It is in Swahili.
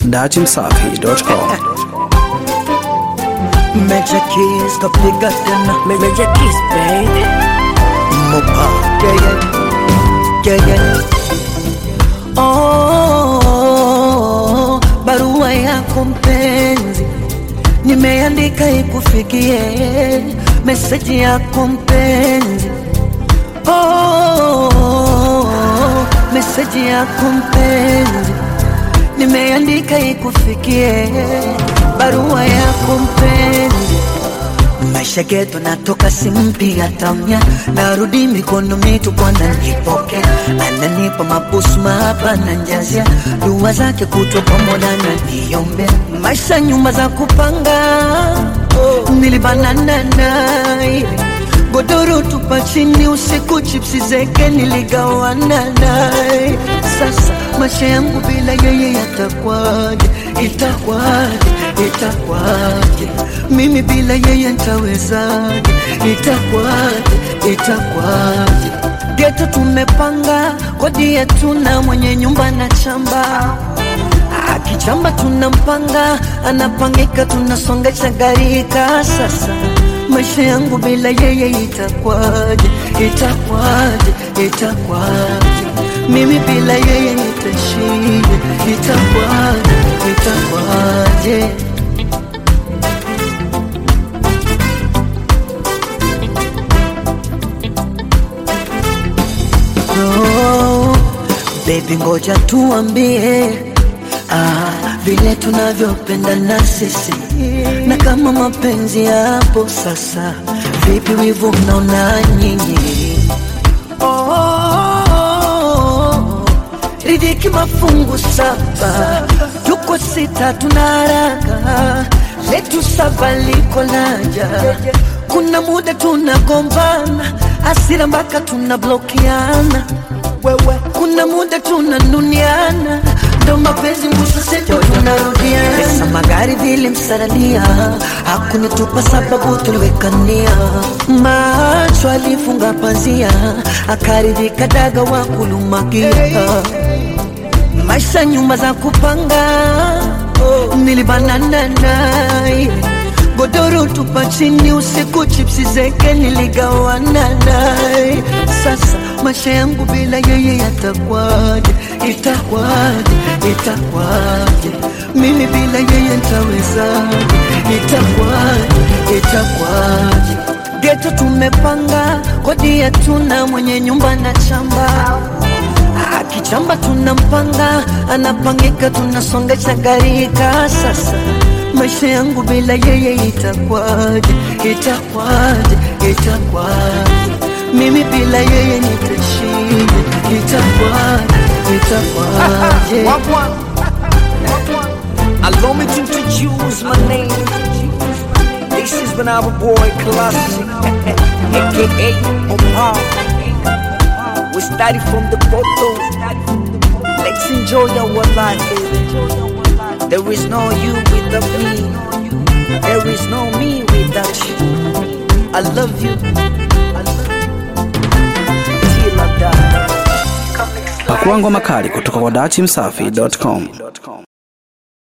datimsafi.com. Major keys kapiga tena Major Kiss, baby. mopa yeah, yeah. Yeah, yeah. Oh, barua yako mpenzi nimeandika ikufikie meseji yako mpenzi oh, meseji yako mpenzi nimeandika ikufikie barua yako mpenzi maisha geto natoka simpiga tamya narudi mikono mitupu ananipokea ananipa mabusu mahaba na njazia dua zake kutwa pamoja na niombe maisha nyumba za kupanga nilibanana naye godoro tupa chini usiku chipsi zeke niligawana naye sasa maisha yangu bila yeye yatakwaje itakwaje itakwaje mimi bila yeye ntawezaje itakwaje itakwaje geto tumepanga kodi yetu na mwenye nyumba na chamba akichamba tunampanga anapangika tunasongesha garika sasa maisha yangu bila yeye itakwaje itakwaje itakwaje mimi bila yeye nitashije itakwaje itakwaje oh, baby ngoja tuambie ah, vile tunavyopendana sisi na kama mapenzi yapo sasa vipi wivu mnaona nyinyi oh, ridhiki mafungu saba tuko sita tuna haraka letu saba liko laja kuna muda tunagombana asira mpaka tunablokiana wewe kuna muda tunanuniana ndo mapenzi mwisho sejo tunarudiana pesa magari vile msaralia hakunitupa sababu tuliwekania macho alifunga pazia akaridhika daga wa kulumakia maisha nyumba za kupanga nilibanana naye godoro tupa chini usiku chipsi zeke niligawana naye sasa maisha yangu bila yeye yatakwaje itakwaje itakwaje mimi bila yeye ntawezaje itakwaje itakwaje geto tumepanga kodi yetu na mwenye nyumba na chamba akichamba tunampanga anapangika tunasongesha garika sasa maisha yangu bila yeye itakwaje itakwaje itakwaje mimi bila yeye nitashije itakwaje itakwaje Wagwan. Allow me to introduce my name. This is when our boy Classic, aka Opa. We started from the bottom. Let's enjoy our life, baby. There is no you without me. There is no me without you. I love you. I love you. Till I die. Pakua ngoma kali kutoka kwa datimsafi.com.